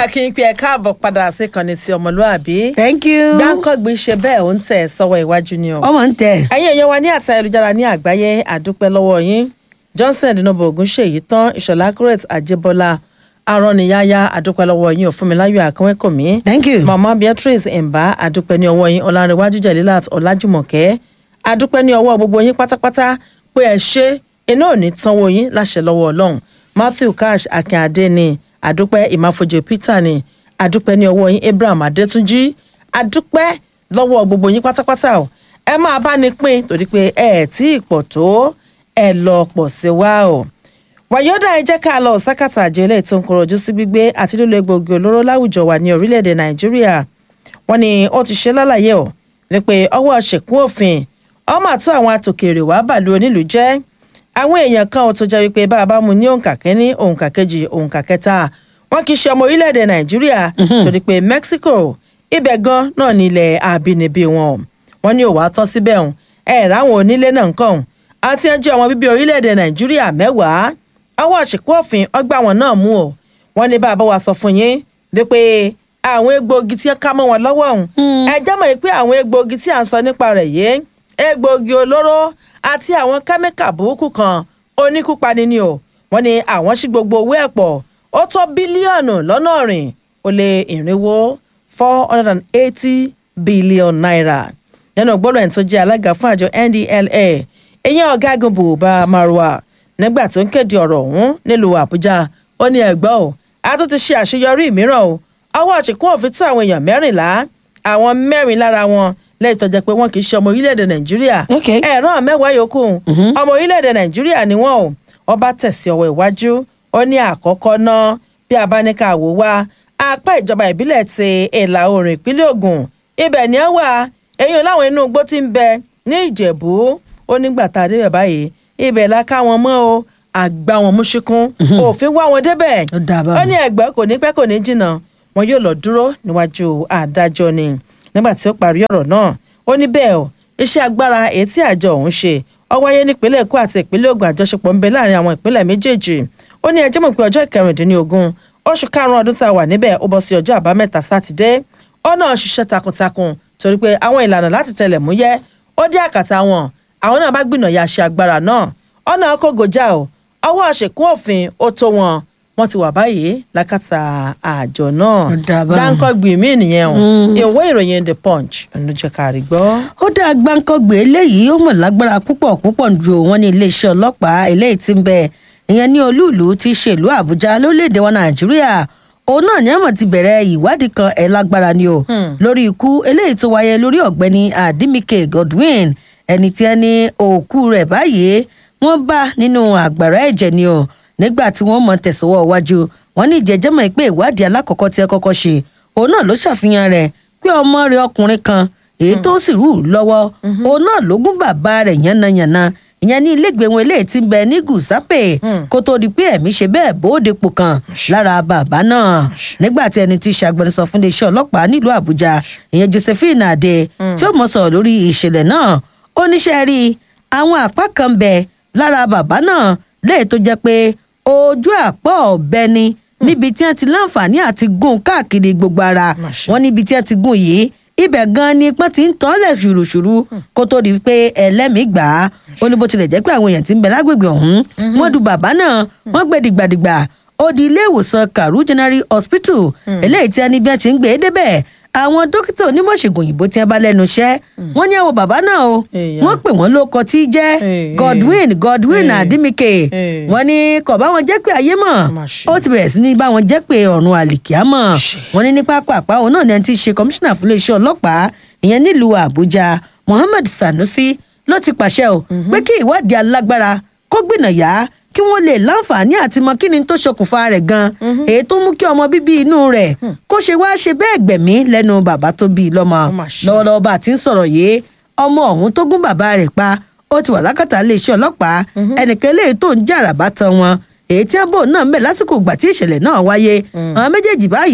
kí n pe ẹ káàbọ̀ padà sí ìkànnì ti ọmọlúàbí. thank you. gbáǹkọ́gbìn ṣe bẹ́ẹ̀ ó ń tẹ̀ sọ́wọ́ iwájú ni o. ọmọ ń tẹ. ẹ̀yin èèyàn wa ní àti ayélujára ní àgbáyé àdúpẹ́ lọ́wọ́ yín johnson dinobo ogunṣèyí tán ìṣọ̀lá correct àjẹbọ́lá arọ́niyáyá àdúpẹ́ lọ́wọ́ yín òfúnmiláyọ̀ àkànwẹ́kọ̀mí. thank you. mama beatrice mba àdúpẹ́ ní ọwọ́ yín ọ̀làǹrẹ̀wájú jẹ̀lílàt ọ̀làjùmọ̀kẹ́ àdúpẹ́ ní ọwọ́ gbogbo yín pátápátá pé ẹ ṣe iná ò ní tánwó yín láṣẹ lọ́wọ́ ọlọ́run matthew cash akínadé ni àdúpẹ́ ìmáfojú peter ni àdúpẹ́ ní ọwọ́ yín abraham adétúnjì àdúpẹ́ lọ́wọ́ gbogbo yín pátápátá o ẹ máa bá ní pín torí pé ẹ ẹ̀ tí ì pọ̀ tó ẹ lọ pọ̀ sí wa o wàyọ́dà ẹ jẹ́ ká lọ sákàtà àjọ ilé tó ń kọrọ̀ ojú sí gbígbé àti lílo egbòogi olóró láwùjọ wa ní orílẹ̀-èdè nàìjíríà wọ́n ní ó ti ṣe lálàyé o wípé ọwọ́ ṣèkún òfin ọmọ àtún àwọn atòkèrè wàá bàlú onílùú jẹ́ àwọn èèyàn kan ò tó jẹ́ wípé bá a bá mu ní òǹkà kínní òǹkà kejì òǹkà kẹta wọn kì í ṣe ọmọ orílẹ̀-èdè nàìjíríà torí pé mexico ibẹ̀ gan náà ní ilẹ̀ àbínibí wọn wọn ní òwà tán síbẹ̀ hàn ẹ̀ ráwọn onílé náà kàn àti ẹjọ́ ọmọ bíbí orílẹ̀-èdè nàìjíríà mẹ́wàá ọwọ́ àṣekú òfin ọgbà wọn náà mú o wọn ní bá a bá wa sọ fún yín wípé àwọn egbòogi tí ká mọ́ wọn lọ́wọ́ ọ̀hún ẹ jẹ́ mọ̀ pé àwọn egbòogi tí à ń sọ nípa rẹ̀ yìí egbòogi olóró àti àwọn kẹ́míkà burúkú kan oníkúpani ni o wọn ní àwọn sí gbogbo owó ẹ̀ pọ̀ ó tó bílíọ̀nù lọ́nà ọ̀rìn ó lé ìrìnwó four hundred and eighty billion naira nínú gbọ́dọ̀ ẹni tó jẹ́ alága fún àjọ ndla ìyẹn ọ̀gágun buba marwa nígbà tó ń kéde ọ̀rọ̀ ọ̀hún nílùú àbújá ó ní ẹ̀gbọ́n o a tún ti ṣe àṣeyọrí mìíràn o ọwọ́ àṣekún òfin tó àwọn èèyàn mẹ́rìnlá àwọn mẹ́rin lára wọn lẹ́yìn tó jẹ́ pé wọ́n kì í ṣe ọmọ orílẹ̀-èdè nàìjíríà Okay. ẹ̀rọ mẹ́wàá yòókù ọmọ orílẹ̀-èdè nàìjíríà ni wọ́n o ọba tẹ̀sí ọwọ́ iwájú ó ní àkọ́kọ́ náà bí abáníkà wò wá apá ìjọba ìbílẹ̀ ti ìlà oòrùn ìpínlẹ̀ ogun ibẹ̀ ni ẹ wà eyín láwọn inú igbó ti ń bẹ ní ìjẹ̀bú ó nígbà tá a débẹ̀ báyìí ibẹ̀ la ká wọn mọ́ o àgbà wọn mú ṣíkún òfin wá wọn débẹ̀ Ó dáa báwọn. ó ní ẹgbẹ́ kò ní pẹ́ kò ní jìnnà wọn yóò lọ dúró níwájú adájọ́ ni nígbà tí ó parí ọ̀rọ̀ náà ó ní bẹ́ẹ̀ o iṣẹ́ agbára èyí tí àjọ òun ṣe ó wáyé nípínlẹ̀ èkó àti ìpínlẹ̀ ògùn àjọṣepọ̀ ń bẹ láàrin àwọn ìpínlẹ̀ méjèèjì ó ní ẹjẹ́ mọ̀ pé ọjọ́ ìkẹrìndínlógún oṣù karùn-ún ọdún tá a wà níbẹ̀ ó bọ́ sí ọjọ́ àbámẹ́ta sátidé ó náà ṣiṣẹ́ takuntakun torí pé àwọn ìlànà láti tẹlẹ̀ múyẹ́ ó dé àkàtà wọn àwọn náà bá gbìnà ya ṣe agbára náà ó náà kó gòjà o ọwọ́ àṣekún òfin ó tó wọn wọn ti wà báyìí lákàtà àjọ náà Ó dáa báwọn. dáńkọ́ gbìmí nìyẹn o ìwé ìròyìn the punch ló jẹ́ ká rí gbọ́. ó dá gbáǹkọ́gbé eléyìí ó mọ̀ lágbára púpọ̀ púpọ̀ ju wọn ní iléeṣẹ́ ọlọ́pàá eléyìí ti ń bẹ ìyẹn ní olúùlú ti ṣèlú àbújá lórílẹ̀‐èdè wa nàìjíríà òun náà ní àmọ̀ ti bẹ̀rẹ̀ ìwádìí kan ẹ̀ lágbára ni o lórí ikú eléyìí tó wáyé lórí ọ̀gbẹ́ni adimike godwin ẹni tí ẹni òkú rẹ̀ báyìí wọ́n bá nínú àgbàrá ẹ̀jẹ̀ ni o nígbà tí wọ́n mọ̀ tẹ̀sọ̀wọ́ wájú wọn ní ìjẹ́jẹ́mọ̀ pé ìwádìí alákọ̀ọ́kọ́ tí ẹ kọ́kọ́ ṣe òun náà ló ṣàfihàn rẹ̀ pé ọmọ rẹ̀ ọkùnrin kan èyí tó ń sì rú lọ́wọ́ òun náà ló gún bàbá rẹ̀ yánnayànna ìyẹn ní ilégbèé wọn eléyìí ti ń bẹ ní gùsápè kó tó di pé ẹ̀mí ṣe bẹ́ẹ̀ bóde pò kan lára bàbá náà nígbà tí ẹni tí ṣàgbẹnusọ fún iléeṣẹ́ ọlọ́pàá nílùú àbújá ìyẹn josephine adé tí ó mọ̀ sọ̀rọ̀ lórí ìṣẹ̀lẹ̀ náà ó níṣẹ́ rí àwọn àpá kan bẹ lára bàbá náà léè tó jẹ́ pé ojú àpọ̀ ọ̀bẹ ni níbi tí wọ́n ti láǹfààní àti gún káàkiri gbogbo ara Màṣá. wọn níbi tí wọ́n ti gún yìí ibẹ̀ gan ni pọ́n ti ń tọ́lẹ̀ ṣùrùṣùrù kó tó di pé ẹlẹ́mìí gbà á ó ní bó tilẹ̀ jẹ́ pé àwọn èèyàn ti ń bẹ lágbègbè ọ̀hún wọ́n du bàbá náà wọ́n gbé dìgbàdìgbà ó di ilé ìwòsàn karu general hospital eléyìí tí ẹni bí wọ́n ti ń gbé e débẹ̀ àwọn dókítà onímọ̀ṣègùn òyìnbó tí wọ́n bá lẹ́nu iṣẹ́ wọ́n ní àwọn bàbá náà o Èèyàn. wọ́n pè wọ́n lóko tí í jẹ́ Èè, godwin godwin Èè. adimike Èè. wọ́n ní kò bá wọn jẹ́ pé ayé mọ̀ Má ṣe. ó ti bẹ̀rẹ̀ sí ní bá wọn jẹ́ pé ọ̀run àlìkíámọ̀ Ṣe. wọ́n ní ní pápá òun náà ni ẹni tí í ṣe kọmíṣánná fún iléeṣẹ́ ọlọ́pàá ìyẹn nílùú àbújá mohammed sanusi ló ti pàṣẹ o pé kí ìwádìí alágbára kó gbìnàyà kí wọ́n lè láǹfààní àti mọ kí ni tó ṣokùnfà rẹ̀ gan èyí tó mú kí ọmọ bíbí inú rẹ̀ kó ṣe wá ṣe bẹ́ẹ̀ gbẹ̀mí lẹ́nu bàbá tó bí i lọ́mọ Ó mà ṣe. lọ́wọ́lọ́wọ́ bá a ti ń sọ̀rọ̀ yìí ọmọ ọ̀hún tó gún bàbá rẹ̀ pa ó ti wà lákàtà iléeṣẹ́ ọlọ́pàá ẹnìkan eléyìí tó ń jàrà bá tan wọn èyí tí àbò náà ń bẹ lásìkò ìgbà tí ìṣẹ̀lẹ̀ náà wáyé àwọn méjèèjì báyìí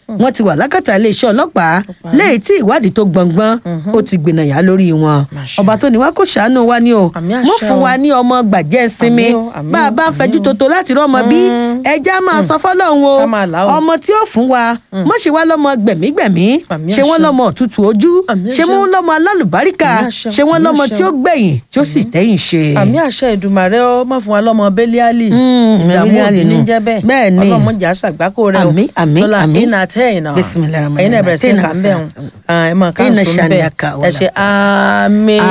wọ́n ti wà lákàtà iléeṣẹ́ ọlọ́pàá lẹ́yìn tí ìwádìí tó gbọ̀ngbọ́n ó ti gbìnàyà lórí wọn Máṣe. ọba tó ní wá kó ṣàánú wa ni o Àmì mọ́ àṣẹ fún o. wa ní ọmọ gbàjẹ́ sinmi Àmì o, àmì bá a o, bá ń àmì fẹjú o. toto láti rọ́mọ bí ẹja máa sọ fọ́lọ́run o Ká máa là o. ọmọ tí ó fún wa mọ́ ṣe wá lọ́mọ gbẹ̀mígbẹ̀mí Àmì ṣe wọ́n àṣẹ. lọ́mọ òtútù ojú Àmì ṣe àṣẹ. wọ́n lọ́mọ alálùbáríkà Àmì àṣẹ. ṣe wọ́n Àmì lọ́mọ àṣẹ. tí ó gbẹ̀yìn tí ó sì tẹ́yìn ṣe. àmì àṣẹ ìdùmàrè ó má fún wa lọ́mọ bẹ́líálì Mm, ìdààmú Bẹ́líálì òbí ní nù. jẹ́ bẹ́ẹ̀ Bẹ́ẹ̀ ni. ọlọ́mọdé àṣàgbákò rẹ o Àmì, àmì, lọ́la àmì. iná tẹ́yìn náà Bismillahirrahmanirrahim. ẹ̀yin náà bẹ̀rẹ̀ sí ní kà ń bẹ̀ ẹ̀ mọ̀ ká ń Inna sùn shani'aka bẹ́ẹ̀ wala ẹ ṣe àmín.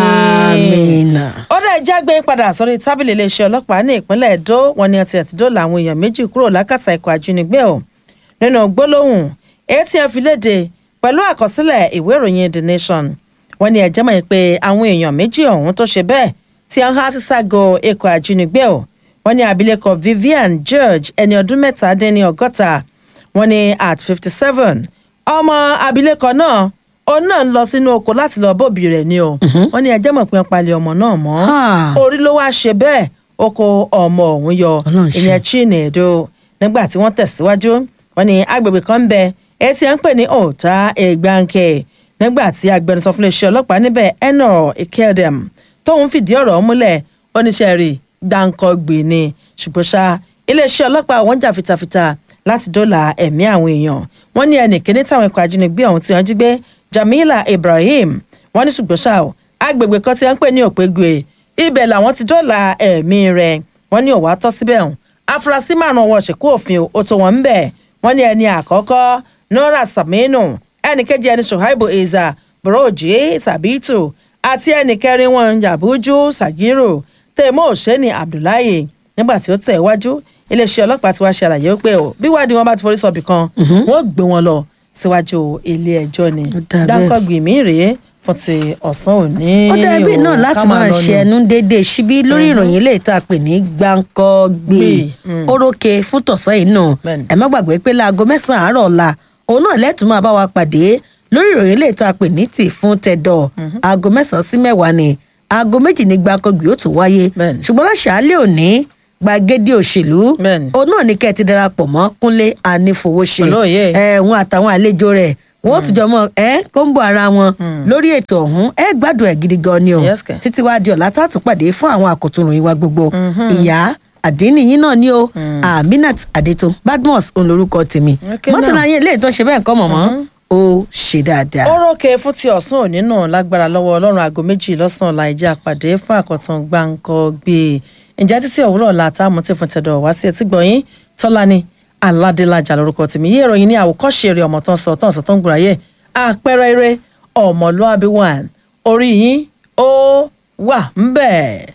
Àmín. ó dẹ̀ já gbé padà sórí tábìlì iléeṣẹ́ ọlọ́pàá ní ìpínlẹ̀ Èdó wọn ni ọtí ẹ̀tí dóòlà àwọn èèyàn méjì kúrò lákàtà ikọ̀ ajínigbé o nínú gbólóhùn atf léde pẹ̀lú àkọsílẹ̀ ìwé ìròyìn The Nation wọn ni ẹ̀jẹ̀ mọ̀ pé àwọn èèyàn méjì ọ̀hún tó ṣe bẹ́ẹ̀ tí wọ́n há síságo ikọ̀ ajínigbé o wọn ni abilékọ Vivian George ẹni ọdún mẹ́ta dín ní ọgọ́ta wọn ni at fifty seven ọmọ abilékọ náà òun náà ń lọ sínú oko láti lọ bóbi rẹ̀ ni o wọn ni ẹ̀jẹ̀ mọ̀ pé wọ́n palẹ̀ ọmọ náà mọ́ Ah. orí ló wáá ṣe bẹ́ẹ̀ ó kó ọmọ ọ̀hún yọ Ọlọ́run ṣe. ìyẹn chinedu nígbà tí wọ́n tẹ̀síwájú wọ́n ní agbègbè kan ń bẹ èyí tí à ń pè ní ọ̀tá ègbàǹkè nígbà tí agbẹnusọ fún iléeṣẹ́ ọlọ́pàá níbẹ̀ eno ikedem tóun fìdí ọ̀rọ̀ ọ̀hún múlẹ̀ oníṣẹ́ rí gbàǹkọ̀gbì ni ṣùgbọ́n ṣá iléeṣẹ́ ọlọ́pàá wọn jà fitafita láti dóòlà ẹ̀mí àwọn èèyàn wọ́n ní ẹnì kíní táwọn ikọ̀ ajínigbé ọ̀hún tí wọ́n jí gbé Jamila Ibrahim wọ́n ní ṣùgbọ́n ṣá o agbègbè kan tí wọ́n ń pè ní òpégue ibẹ̀ làwọn ti dóòlà ẹ̀mí rẹ̀ wọ́n ní òwá tọ́ síbẹ̀ hàn afurasí márùn ọwọ́ ṣèkú òfin ó tó wọn ń bẹ̀ wọ́n ní ẹni àkọ́kọ́ Nora Saminu ẹnì kejì ẹni Shuaibu Eza Boroji Sabitu àti ẹnì kẹrin wọn Yabuju Sagiru tèmó òṣèní Abdullahi nígbà tí ó tẹ̀ iwájú iléeṣẹ́ ọlọ́pàá ti wá ṣe àlàyé pé o bí wádìí wọn bá ti forí sọ̀bì kan wọ́n gbé wọn lọ síwájú ilé ẹjọ́ ni Ó dà bẹ́ẹ̀. dáńkọ́gbì mí rèé fún ti ọ̀sán òní ó dàbí o, náà ká láti máa máa lọ ṣe ni. ẹnu déédéé síbí lórí ìròyìn ilé ìta pè ní gbáǹkọ́gbé Gbé, mm. orókè fún tọ̀sán yìí náà Bẹ́ẹ̀ni. ẹ má gbàgbé pé láago mẹ́sàn-án àárọ̀ ọ̀la òun náà lẹ́tùn máa bá wa pàdé lórí ìròyìn ilé ìta pè ní tì fún tẹ̀dọ̀ aago mẹ́sàn-án sí mẹ́wàá ni aago méjì ní gbáǹkọ́gbé ó tún wáyé Bẹ́ẹ̀ni. ṣùgbọ́n láṣàálẹ̀ òní gbàgede òṣèlú Bẹ́ẹ̀ni. òun náà ní kẹ́ ẹ ti darapọ̀ mọ́ kúnlé anífowóṣe Pẹ̀lú òye. ẹ̀hún àtàwọn àlejò rẹ̀ wọ́n tún jọ mọ́ ẹ kóńbó ara wọn lórí ètò ọ̀hún ẹ gbádùn ẹ̀ gidi gan ni o Yes, kẹ̀. títí wá di ọ̀la tá a tún pàdé fún àwọn àkótún ìwà gbogbo ìyá àdínní yín náà ni o aminat adétun badmus òun lorúkọ tèmi Okay, mọ́tò now. náà yín eléyìí tó ṣe bẹ́ẹ̀ kọ́ mọ̀mọ́ ó ṣe dáadáa. ó rókè fún ti ọ̀sán òní náà lágbára lọ́wọ́ ọlọ́run aago méjì lọ́sàn-án ọ̀la ìjà àpàdé fún àkọ́tàn gbáǹkọ́ gbé e ǹjẹ́ títí òwúrọ̀ ọ̀la táàmù tí fún tẹ̀dọ̀ wá sí etí gbọ̀nyìn tọ́lání aládélájà lórúkọ tèmi yé ìròyìn ní àwòkọ́ṣe eré ọmọ tó ń sọ tó ń sọ tó ń gbòòràyè àpẹẹrẹ eré ọmọlúàbí one orí yín ó wà ń bẹ̀.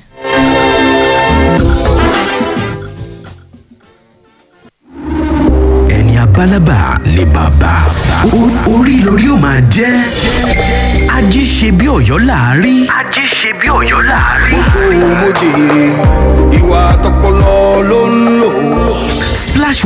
ẹni abálábà ni bàbá O- orí lórí ó máa jẹ́ ají ṣe bí ọ̀yọ́ láàárí. ají ṣe bí ọ̀yọ́ láàárí. sóhun mo jèrè ìwà tọpọlọ ló ń lò. splash